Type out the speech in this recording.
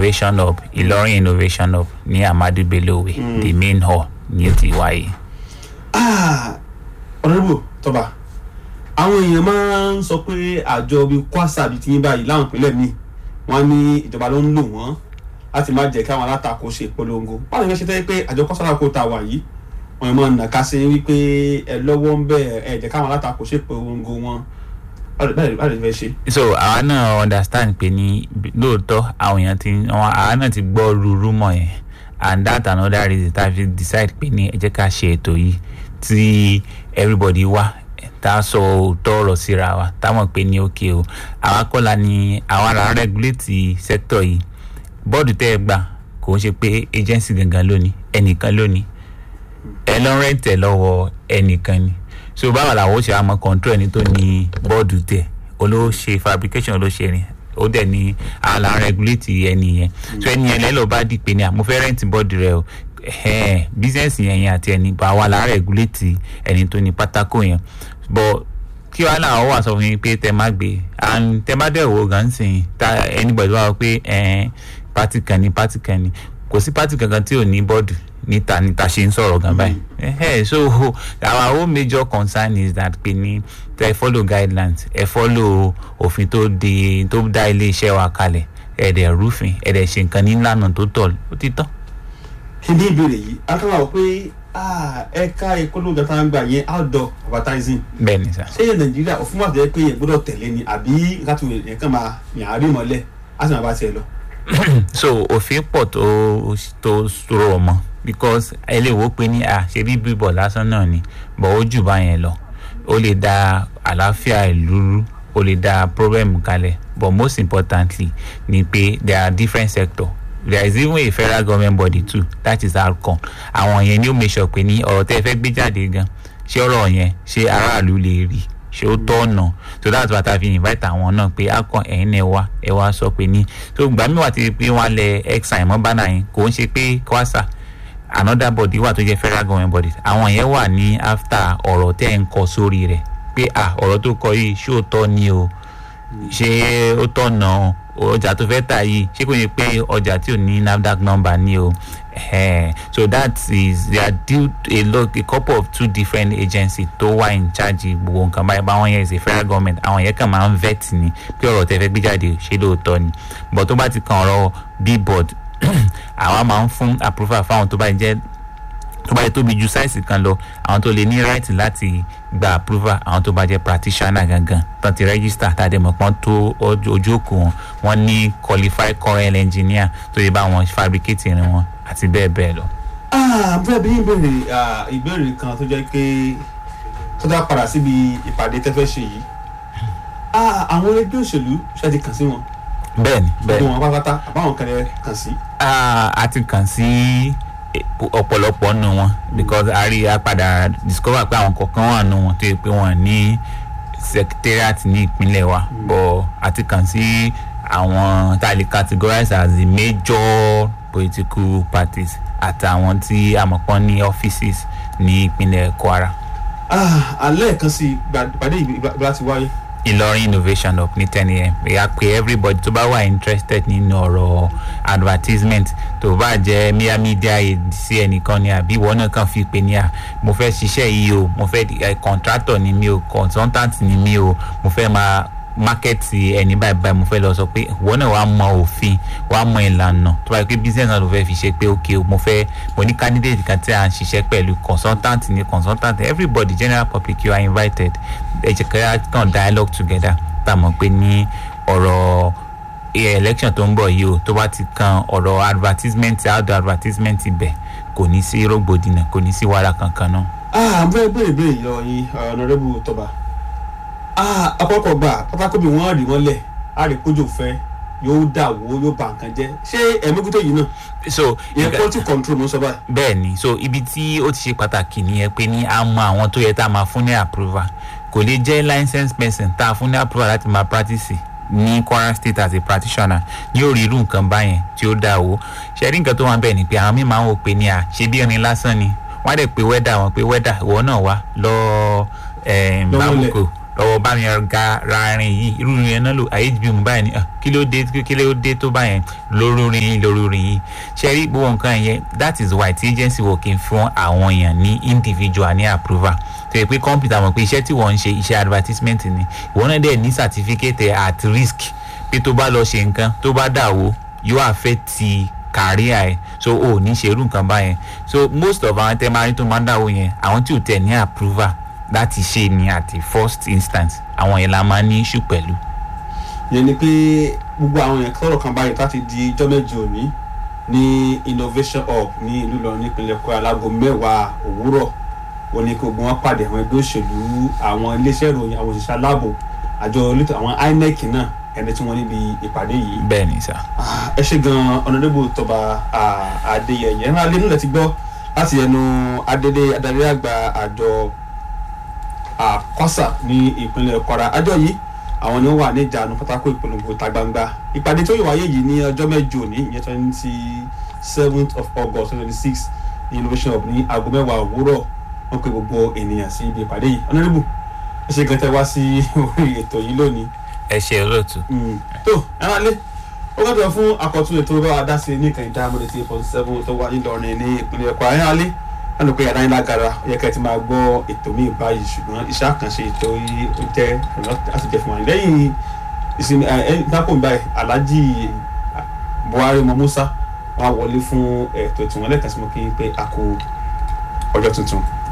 innovation hub ìlọrin innovation hub ní amadu bello way the main hall ní ó ti wáyé. ọ̀rẹ́bù tọ́ba àwọn èèyàn máa ń sọ pé àjọ bíi kwasa bíi tiyín báyìí láwọn ìpínlẹ̀ míì wọ́n ní ìjọba ló ń lò wọ́n láti má jẹ́ káwọn alátakò ṣe ìpolongo báwo ni wọ́n ṣe tẹ́ pé àjọ kwasa alátakò ta wà yìí wọ́n yẹn máa ń nàka sí wípé ẹ lọ́wọ́ ń bẹ̀ ẹ jẹ́ káwọn alátakò ṣe ìpolongo wọn báwo ni fẹ́ ṣe. so àwa náà understand pé ní lóòótọ́ àwọn èèyàn ti wọn àwa náà ti gbọ́ rúurú mọ̀ yẹn and that another reason tá a fi decide pé ní ẹ jẹ́ ká ṣe ètò yìí tí everybody wá tá a sọ òótọ́ ọ̀rọ̀ síra wa táwọn pé ní òkè o àwa kọ́la ni àwa la regulate sector yìí bọ́ọ̀dù tẹ́ ẹ gbà kò ń ṣe pé agency gangan lónìí ẹnìkan lónìí ẹ lọ rẹ́ǹtẹ̀ lọ́wọ́ ẹnìkan ni so báwo làwọn ó ṣe àmọ́ control ẹni tó ní bọ́ọ̀dù tẹ̀ olówó ṣe fabrication ló ṣe rìn ó dẹ̀ ní àlà regulate ẹni yẹn so ẹni yẹn lẹ́lọ́ bá dì pé ní àmọ́ fẹ́ rẹ́ǹtì bọ́ọ̀dù rẹ o business yẹn yẹn àti ẹni bá wà lára regulate ẹni tó ní pátákó yẹn but kí wàá làwọn wà sọ fún yín pé tẹ má gbé and tẹ má dẹ̀ wò gan sìn ta anybody wà pé party kan ní party kan ní kò sí party kankan tí ò ní bọ́ọ̀dù níta níta ṣe ń sọ̀rọ̀ gan báyìí mm. so our whole major concern is that pé ní ẹ follow guidelines ẹ follow òfin tó di tó dá ilé iṣẹ́ wa kalẹ̀ ẹ̀dẹ̀ rúfin ẹ̀dẹ̀ ṣe nǹkan nílànà tó tọ́ ó ti tán. ní ìbéèrè yìí akọ́nà wọ pé ẹ̀ka ìpolongo tá a ń gbà yẹn outdoor advertising. bẹ́ẹ̀ni sá. ṣé yẹn nàìjíríà òfin wà tẹ́lẹ̀ pé yẹn gbọ́dọ̀ tẹ̀lé ni àbí nǹkan tó yẹn kàn máa yàn á rí mọ́lẹ̀ á sì máa bá tiẹ̀ lọ. so òfin pọ̀ tó tó rọ̀ mọ́ because ẹlẹ́wọ̀ pé ní à ṣe bí bíbọ̀ lásán náà ni bọ̀ ó jù bá yẹn lọ ó lè da àlàáfíà ìlú rú ó lè da problem kalẹ̀ but most importantly ni pé there are different sectors there is even a federal government body too that is alcon àwọn yẹn ni ó make sure pé ní ọ̀rọ̀ tẹ́ ẹ fẹ́ gbé jáde gan ṣé ọ̀rọ̀ yẹn ṣé aráàlú lè rí ṣé ó tọ̀nà so that's why ta fi invite àwọn náà pé alcon ẹ̀yin náà wá ẹ wá sọ pé ní so gbà mí wà ti pé wọ́n lẹ exile mọ́ bánà yẹn kò ń ṣe pé kwasa another body wà tó jẹ́ federal government body àwọn yẹn wà ní after ọ̀rọ̀ tẹ́ ń kọ sórí rẹ̀ pé ah ọ̀rọ̀ tó kọ yìí ṣé ó tọ́ ni o ṣé ó tọ̀nà ọjà tó fẹ́ tà yìí ṣé kò ní pé ọjà tí ò ní nafdac number ni o so that is they are due a lot a couple of two different agencies tó wà in charge gbogbo nǹkan báyìí báwọn yẹn is a federal government àwọn yẹn kàn máa ń vet ni pé ọ̀rọ̀ tẹ́ fẹ́ gbé jáde ṣé lóòótọ́ ni but tó bá ti kan ọ̀rọ̀ billboard àwa máa ń fún approval fáwọn tó bá jẹ́ tó bá yẹ tóbi ju sáìsì kan lọ àwọn tó lè ní right láti gba approval àwọn tó bá jẹ́ practitioner gangan tán ti register tàdé mọ̀pọ́n tó ojú òkú wọn wọ́n ní qualified current engineer tó yẹ bá wọn fabricate irin wọn àti bẹ́ẹ̀ bẹ́ẹ̀ lọ. bẹ́ẹ̀ bí ìbéèrè ìbéèrè kan tó jẹ́ pé tó dá padà síbi ìpàdé tẹ́fẹ́ ṣe yìí àwọn ẹgbẹ́ òṣèlú ṣe ti kàn sí wọn bẹ́ẹ̀ni bẹ́ẹ̀ni gbogbo wọn pátápátá àbáwọn kan lè kàn sí. a ti kàn sí ọ̀pọ̀lọpọ̀ nù wọn because a rí a padà discover pé àwọn kọ̀ọ̀kan wà nù wọn tó yẹ pé wọ́n ní secretariat ní ìpínlẹ̀ wa but a ti kàn sí àwọn tá a lè categorize as the major political parties àtàwọn tí a mọ̀ pọ́n ní offices ní ìpínlẹ̀ kwara. alẹ́ kan sí ìpàdé ìgbà tí wáyé ìlọrin innovation hub ní ten am ìyá pé everybody tó bá wà interested nínú ọ̀rọ̀ advertisement tó bá jẹ́ media media aid sí ẹnìkan ni àbí ìwọ náà kàn fi pè ní à mo fẹ́ ṣiṣẹ́ yìí o mo fẹ́ contractor ni mi o consultant ni mi o mo fẹ́ máa mákẹ́tì ẹni báyìí báyìí mo fẹ́ lọ sọ pé ìwọ náà wàá mọ òfin wàá mọ ìlànà tó bá yẹ pé business náà ló fẹ́ fi ṣe pé ok mo fẹ́ mo ní candidate kan tí a ń ṣiṣẹ́ pẹ̀lú consultant ni consultant everybody general public you are invited ẹ jẹ́ ká kàn dialogue together tá a mọ̀ pé ní ọ̀rọ̀ election tó ń bọ̀ yìí o tó bá ti kan ọ̀rọ̀ advertisement outdoor advertisement ibẹ̀ kò ní sí rògbòdìyàn kò ní sí wàhálà kankan náà. ah bẹ́ẹ̀ bẹ́ẹ̀ bẹ́ẹ̀ yọ yín ọ̀nàrẹ́bù tọba ọ̀pọ̀lọpọ̀ gbà pátákó bí wọ́n rí wọ́n lẹ̀ á rí kójò fẹ́ yóò dà wó yóò bà nǹkan jẹ́ ṣé ẹ̀mẹ́gútó yìí náà so ìyẹn quality control ló ń sọ báyìí. bẹ́ẹ̀ ni so ibi tí ó ti ṣe pàtàkì nìyẹn pé ní a mọ àwọn tó yẹ tá a máa fún ní approval kò lè jẹ́ licensed person tá a fún ní approval láti máa practice ní kwara state as a practitioner ní orí irú nǹkan báyẹn tí ó dà wó ṣe rí nǹkan tó wà bẹ́ẹ̀ ni pé àwọn míì máa ń wò pé ní à ṣe bí irin lásán ni wọ́n á dẹ̀ pé wẹ́dà wọn pé wẹ́dà ìwọ náà wá lọ́ọ́ bábùkù lọ́wọ́ bá mi ga ra rin yìí irú rin yẹn náà lò hb mu báyìí ni ah, kí ló dé kí ló dé tó báyẹn lórí rin yìí lórí rin yìí ṣe rí gbogbo nǹkan yẹn that is why tí agency working fún àwọn èèyàn ní individual ní approval tó yẹ pé kọ́mpútà mọ̀ pé iṣẹ́ tí wọ́n ń ṣe iṣẹ́ advertisement ni ìwọ náà dẹ̀ ní certificate at risk pé tó bá lọ ṣe nǹkan tó bá dà wó yóò affect career ẹ so o ò ní ṣerú nǹkan báyẹn so most of àwọn tẹ máa rí tó máa ń dà wó yẹn àwọn tí ò tẹ̀ ní approval láti ṣe ni at the first instance àwọn yẹn la máa ní issue pẹ̀lú. yẹn ni pé gbogbo àwọn èèyàn kọ́rọ̀ kan báyìí láti di ijọ́ mẹ́jọ òní ní innovation hub ní ìlú Ìlọrin nípínlẹ̀ Kwara láago mẹ́wàá òwúrọ̀ wọn ni kí gbogbo wọn pàdé àwọn ẹgbẹ́ òṣèlú àwọn iléeṣẹ́ ìròyìn àwọn òṣìṣẹ́ aláàbò àjọ elétò àwọn INEC náà ẹni tí wọ́n níbi ìpàdé yìí. bẹ́ẹ̀ ni sà. ẹ ṣe gan ọ̀nàdébò tọba Adéyẹyẹ ẹ̀rọ alẹ́ nílẹ̀ ti gbọ́ láti ẹnu adédé adarí àgbà àjọ kwasa ní ìpínlẹ̀ Kwara àjọ yìí àwọn ni wọ́n wà ní ìjànú pátákó ìpolongo ìta gbangba ìpàdé tó yẹ wáyé yìí ní ọjọ́ mẹ́jọ ní ìyẹn twenty seventh of August twenty six ní innovation hub ní aago mẹ́wàá òwúrọ̀ wọ́n pe gbogbo ènìyàn sí ibi ìpàdé yìí ọ̀nàdébò ẹ ṣe gan tẹ wá sí orí ètò yìí lónìí. ẹ ṣe olóòtú. tó ẹ máa lé ó gbọ́dọ̀ fún àkọ́tún ètò bá wa dá sí ní kàn dá mọ́lẹ̀ tí forty seven tó wà nílọrin ní ìpínlẹ̀ Kwara ẹ máa lé wọn lò pé yàrá yín lágara ó yẹ kẹ́ ẹ ti máa gbọ́ ètò míì báyìí ṣùgbọ́n iṣẹ́ àkànṣe ètò yìí ó jẹ́ láti jẹ́ fún wa lẹ́yìn ìsinmi ẹ dákò báyìí Alhaji Buhari mọ Musa wọn á wọlé fún ètò ìtìwọ́n lẹ́ẹ̀kan sí mo kí n pé a kú ọjọ́ tuntun.